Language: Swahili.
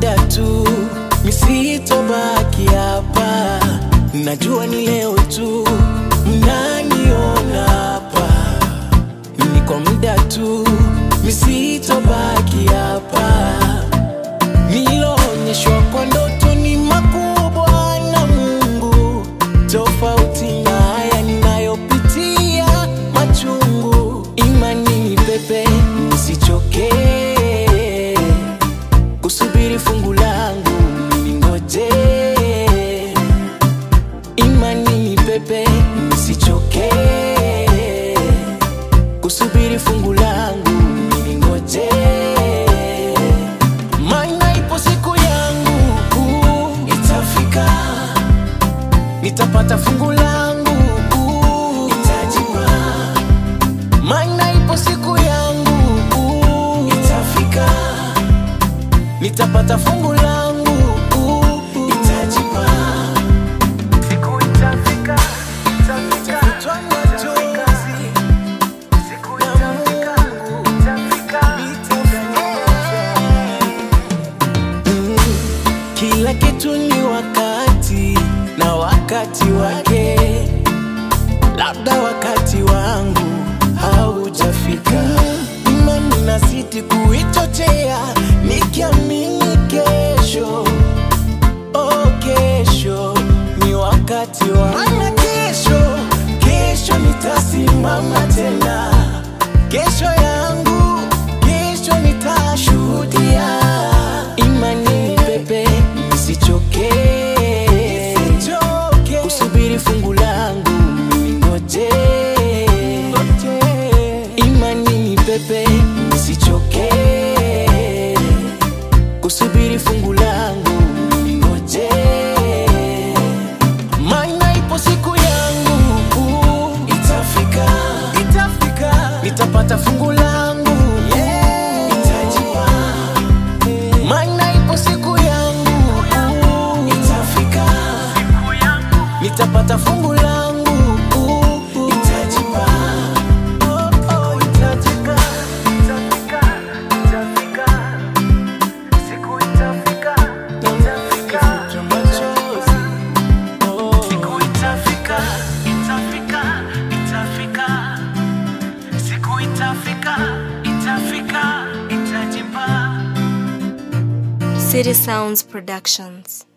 muda tu, misitobaki hapa. Najua ni leo tu, mnaniona hapa. Ni kwa muda tu, misitobaki hapa. Niloonyeshwa kwa ndoto ni makubwa na Mungu, tofauti na haya ninayopitia machungu. Imani ni pepe, nisichoke kusubiri fungu langu, ningoje. Imani ni pepe, nisichoke kusubiri fungu langu, ningoje. Maana ipo siku yangu itafika, nitapata fungu langu itajipa. Maana ipo siku yangu itafika, nitapata fungu langu itajipa. Siku itafika, itafika, Nitafutwa machozi, siku itafika, itafika, Mm, Kila kitu ni wakati na wakati wake, labda wakati wangu haujafika. Imani nazidi kuichochea nikiamini kesho, oh, kesho ni wakati wangu. Maana kesho, kesho nitasimama tena, kesho yangu, kesho nitashuhudia. Imani ni pepe, nisichoke, kusubiri fungu langu, ningoje. Imani ni pepe, nisichoke, kusubiri fungu langu, ningoje. Maana ipo siku yangu itafika, itafika, nitapata fungu langu itajipa. Maana ipo siku yangu itafika, nitapata fungu langu itajipa. Oh, oh, itajipa. Itafika, itafika. Siku itafika, itafika. Machozi. Oh. Siku itafika, itafika, itafika. Siku itafika, itafika, itajipa. City Sounds Productions.